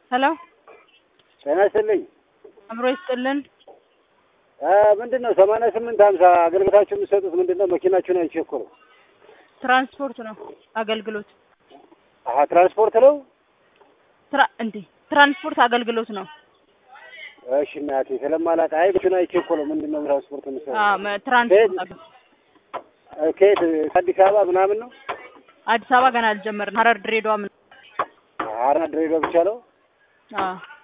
ሄሎ ጤና ይስጥልኝ። አምሮ ይስጥልን። ምንድን ነው ሰማንያ ስምንት ሀምሳ አገልግሎታችሁ የምትሰጡት ምንድን ነው? መኪናችሁን አይቼ እኮ ነው። ትራንስፖርት ነው አገልግሎት አሀ ትራንስፖርት ነው። ትራ እንዴ ትራንስፖርት አገልግሎት ነው። እሺ እናቴ ስለማላውቅ አይ መኪና አይቼ እኮ ነው። ምንድን ነው ትራንስፖርት የምትሰጡት? አዎ መ- ትራንስፖርት አገ- ከየት ከአዲስ አበባ ምናምን ነው? አዲስ አበባ ገና አልጀመርንም። ሀረር፣ ድሬዳዋ ምን ሀረር ድሬዳዋ ብቻ ነው። አዎ